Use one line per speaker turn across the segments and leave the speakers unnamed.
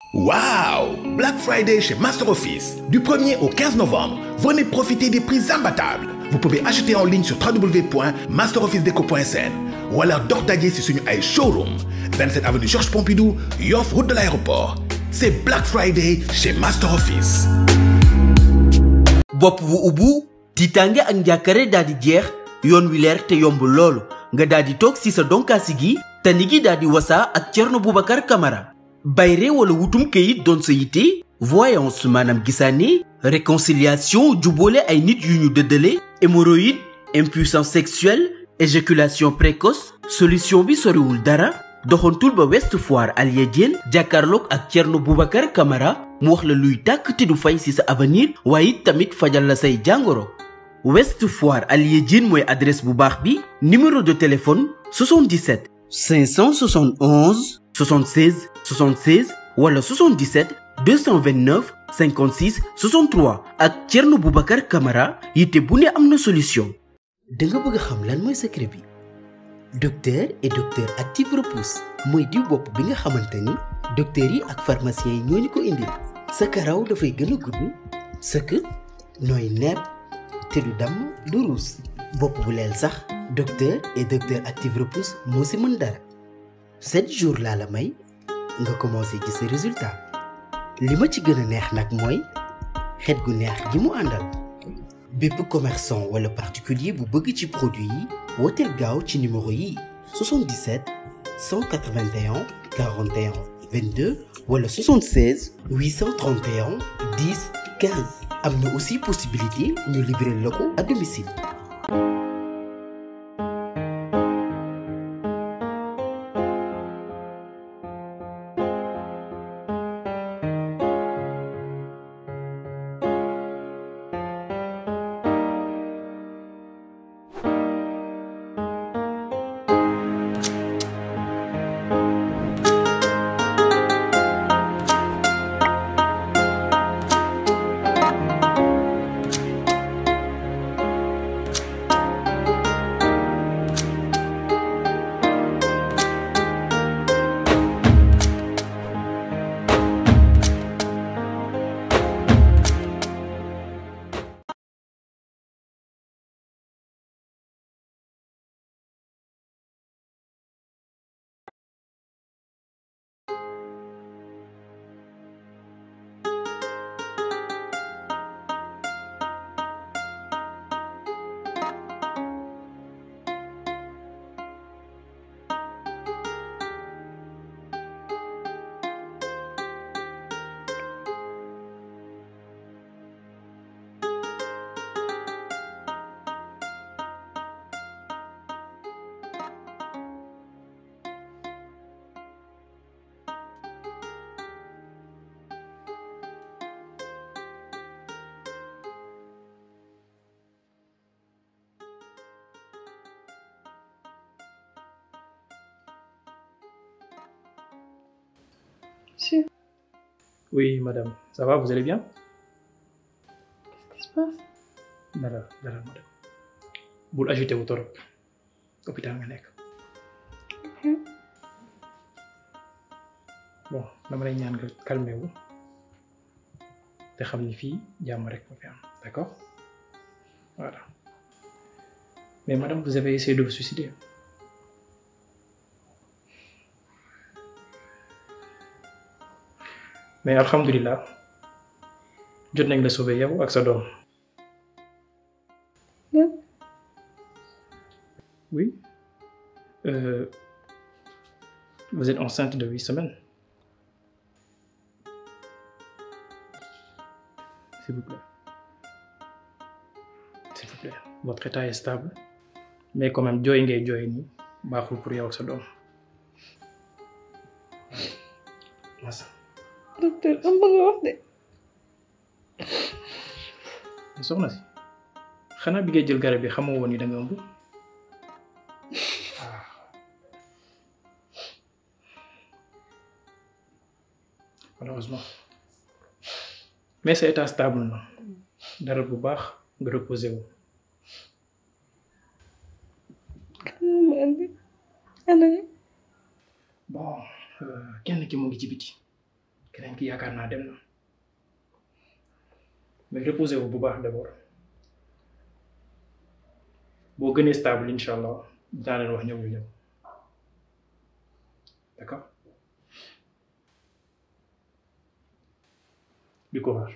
Waouh Black Friday chez Master Office. Du 1er au 15 novembre, venez profiter des prix imbattables. Vous pouvez acheter en ligne sur www.masterofficedeco.sn ou alors dox daje si suñu ay showroom 27 avenue Georges Pompidou Yoff route de l'aéroport c'est Black Friday chez Master Office.
bopp bu ubbu tiitaange ak njàkkare daal di jeex yoon wi leer te yomb loolu nga daal di toog si sa donkaasi gi tani gi daal di wasaa ak Thierno Boubacar Camara bayre wala wutum këyit doon sa yitte voyance maanaam gisaane réconciliation jubboole ay nit yu ñu dëddale hémorroïde impuissance sexuelle éjaculation précoce solution bi soriwul dara doxantul ba West Foire Alia Diène jàkkaarloog ak Thierno Boubacar Camara mu wax la luy tàkk te du fay ci sa avenir waaye it tamit fajal la say jàngoro West Foire Alia Diène mooy adresse bu baax bi numéro de téléphone 77 571 76 76 wala 77 229 56 63 ak Thierno Boubacar Camara yitte bu ne am na solution. da nga bëgg a xam lan mooy secret bi docteur et docteur active repousse mooy diw bopp bi nga xamante ni docteurs yi ak pharmaciens yi ñoo ñu ko indil sa karaw dafay gën a gudd sëkk nooy nepp te du damm du ruus bopp bu leel sax docteur et docteur active repousse moo si mën dara 7 jours laa la may nga commencé gis sa résultat li ma ci gën a neex nag mooy xet gu neex gi mu àndal bépp commerçant wala particulier bu bëgg ci produit yi wooteel gaaw ci numéro yi 77 181 41 22 wala 76 831 10 15 am na aussi possibilité ñu livrer la ko à domicile.
Monsieur,
Oui, madame. Ça va, vous allez bien
qu'est-ce qui se passe
Dara, dara, madame. bul agité wu torop hôpital nga nekk. bon dama lay ñaan nga calmé wu te xam ni fii jàmm rek moo fi am d'accord voilà mais madame vous avez essayé de vous suicider. mais alhamdulilah jot nañ la sauver yow ak sa doom.
lan
oui euh, vous êtes enceinte de huit semaines. s'il vous plaît s'il vous plaît votre état est stable mais quand même jooy ngay jooy nii baaxul pour yow ak sa doom. masa
docteur am bëgg a wax de
soxna si xanaa bi ngay jël garab bi xamoo woon ni da nga ëmb. malheureusement mais sa état stable na dara bu baax nga reposé wu.
ma andi ana nga
bon kenn ki mu ngi ci biti keneen ki yaakaar naa dem na mais reposez vous bu baax d'abord boo gënee stable incha allah dinaa leen wax ñoom ñu ñëw d'accord du courage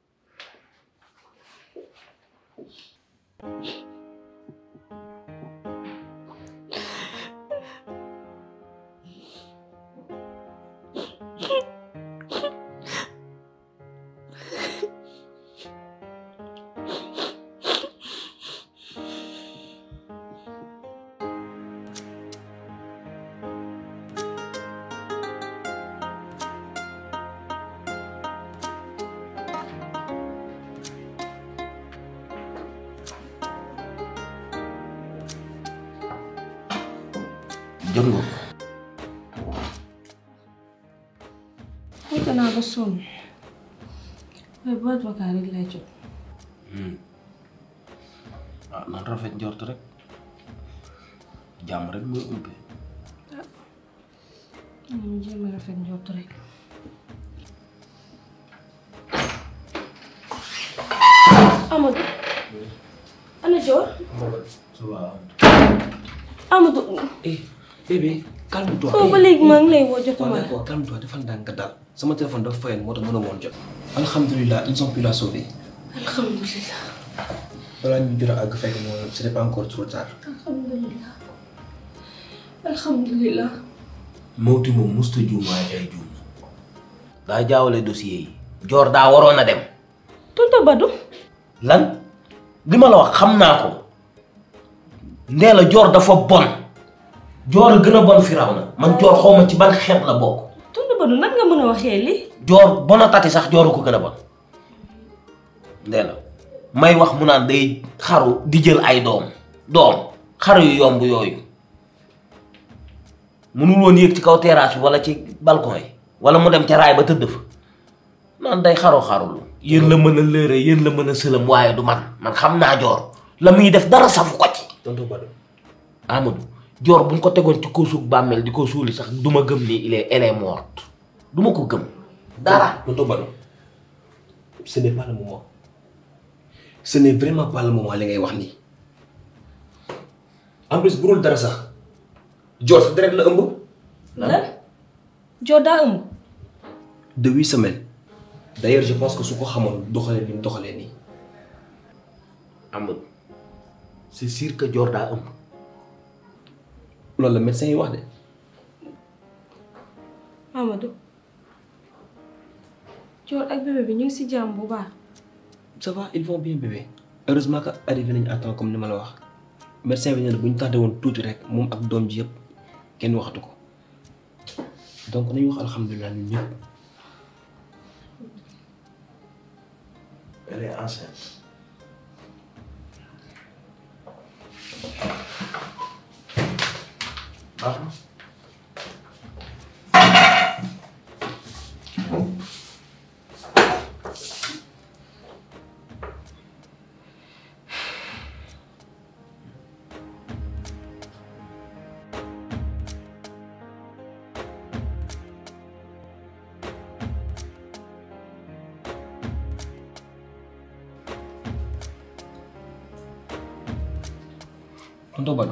jot nga ko
Wute naa ba sonn waaye boîte vocale rek lay jot.
ah nan rafet njort rek jàmm rek mooy umpe
ñu jéem a rafet njort rek. Amadou. ana Dior. Amadou.
eh bébé calme-toi.
foofu ba léegi maa ngi lay woo jotuma
waaw
la.
d'accord calme-toi defal ndànk nga daal sama téléphone dafa fayoon moo tax mën a woon jot. alhamdulilah ils ont pu la sauver.
alhamdulilah.
balaa ñu jot a àgg fekk moom ce n'est pas encore trop tard.
alhamdulilah. alhamdulilah.
Mawti moom musta juum waaye day juum daa jaawale dossier yi joor daa waroon a dem
tonton Badou.
lan li ma la wax xam naa ko ndee la joor dafa bon joor a gën a bon firaw na man joor xawma ci ban xeet la bokk
tonton Badou nan nga mën a waxee lii.
joor bona tati sax jooru ko gën a bon ndee la may wax mu naan day xaru di jël ay doom doom xaru yu yomb yooyu mënul woon yéeg ci kaw terrasse bi wala ci balcon yi wala mu dem ca raay ba tëdd fa naan day xaru xarulu yéen la mën a lëre yéen la mën a sëlam waaye du man man xam naa joor la muy def dara safu ko ci
tonton Badou.
Amadou joor buñ ko tegoon ci ko suuf bàmmeel di ko suuli sax du ma gëm ni il est elle est morte du ma ko gëm dara
tonton Badou ce n'est pas le moment ce n'est vraiment pas le moment li ngay wax nii en plus bu dul dara sax Dior sax direct la ëmb.
lan. Dior daa ëmb.
de huit semaines d'ailleurs je pense que su ko xamoon doxalee ni mu doxalee nii.
Amadou c'est sûr que joor daa ëmb
loolu la médecin yi wax de.
Amadou. Dior ak bébé bi ñu ngi si jàmm bu baax.
ça va ils vont bien bébé heureusement que arrivé nañu à temps comme ni ma la wax médecin bi nee na bu ñu tardé woon tuuti rek moom ak doom ji yëpp kenn waxatu ko donc nañu wax alhamdulilah ñun ñëpp.
elle est enceinte baax na
tonton Badou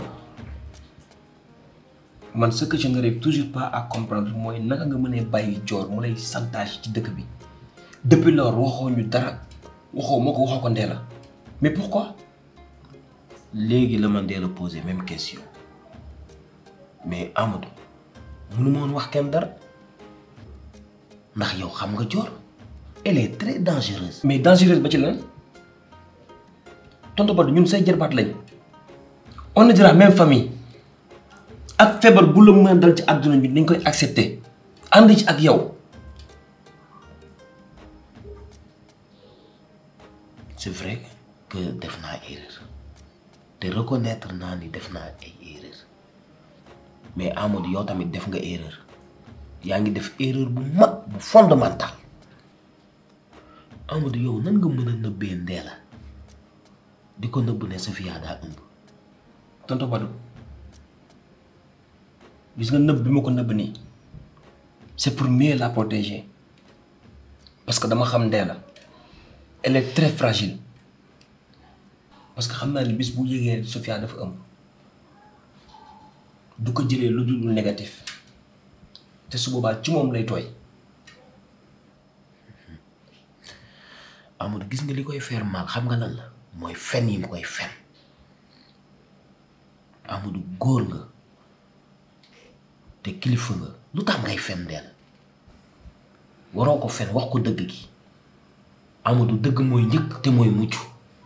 man ce que je n'arrive toujours pas à comprendre mooy naka nga mënee bàyyi Dior mu lay chantage ci dëkk bi depuis lors waxoo ñu dara waxoo moo ko waxoo ko Ndella mais pourquoi
léegi la man dee la poser même question mais Amadou mënu ma woon wax kenn dara ndax yow xam nga joor elle est très dangereuse
mais dangereuse ba ci lan tonton Badou ñun say jarbaat lañ on est de la même famille ak feebar bu la mën a dal ci àdduna bi dañ koy accepter ànd ci ak yow
c'est vrai que def naa erreur te reconnaître naa ni def naa ay erreur mais Amadou yow tamit def nga erreur yaa ngi def erreur bu mag bu fondamental Amadou yow nan nga mën a nëbbee Ndella di ko nëbb ne Safia daa ëmb
tonton Badou gis nga nëbb bi ma ko nëbb nii c'est pour mieux la protéger parce que dama xam ndee la elle est très fragile parce que xam naa ni bis bu yégee Sofia dafa ëmb du ko jëlee lu dul négatif te su boobaa ci moom lay tooy
Amadou gis nga li koy faire mal xam nga lan la mooy fen yi mu koy fen Amadou góor nga te kilifa nga lu tax ngay fen dell waroo ko fen wax ko dëgg gi Amadou dëgg mooy njëkk te mooy mucc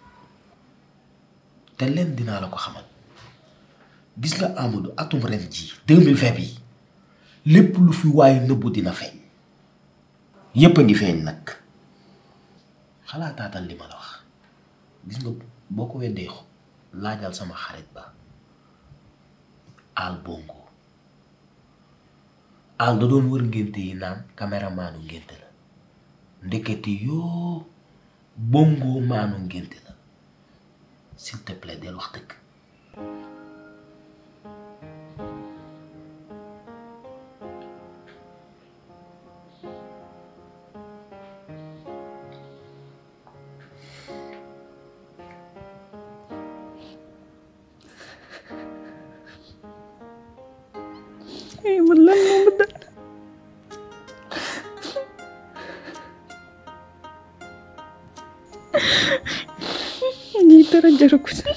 te leen dinaa la ko xamal gis nga Amadou atum ren ji 2020 bi lépp lu fi waaye nëbbu dina feeñ yépp a ngi feeñ nag xalaataatal li ma la wax gis nga boo ko weddee laajal sama xarit ba al bongo al da doon wër ngénte yi naan caméramanu ngénte la ndekete yoo bongo maanu ngénte la s'il te plaît del wax dëgg
ay man lan moo ma dal lii dara jaru ko ci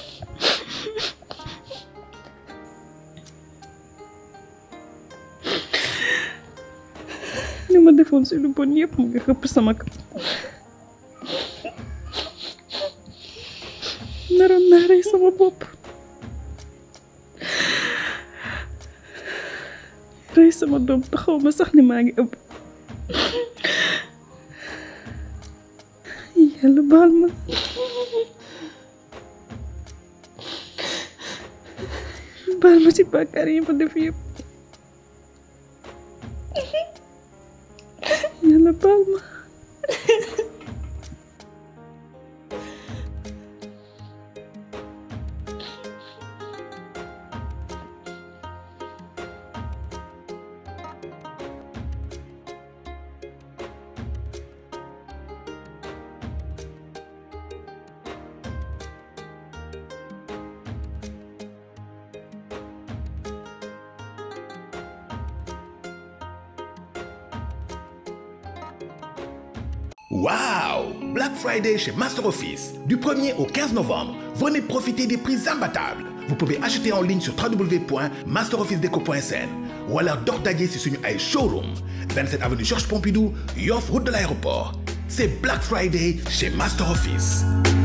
li ma defoon si lu bon yëpp mu ngi xëpp sama kaw naroon naa rey sama bopp rey sama doom taxaw ma sax ni maa ngi ëpp yàlla baal ma baal ma ci bàkkaar yi ma def yëpp yàlla baal ma
Wow Black Friday chez Master Office. Du 1er au 15 novembre, venez profiter des prix imbattables. Vous pouvez acheter en ligne sur www.masterofficedeco.sn ou alors dox daje ci suñu ay showroom 27 avenue Georges Pompidou Yoff route de l'aéroport. C'est Black Friday chez Master Office.